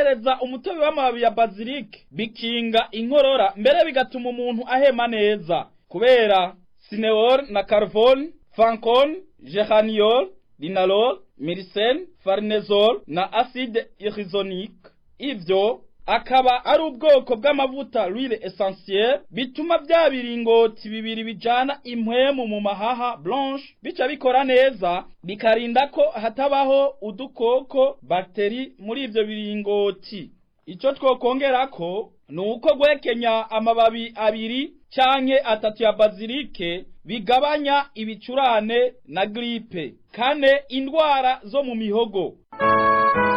kongereza umutobe w'amababi ya bazilike bikinga inkorora mbere bigatuma umuntu ahema neza kubera sineol na carvon fancon geraniol linalol miricen farnezol na acide irisonique ivyo akaba ari ubwoko bw'amavuta l'huile essentielle bituma vya biringoti bibiri bijana impwemu mu mahaha blanche bica bikora neza bikarinda ko hatabaho udukoko bakteri muri ivyo biringoti ico twokongerako ni uko guhekenya amababi abiri canke atatu ya bazilike bigabanya ibicurane na gripe kane indwara zo mu mihogo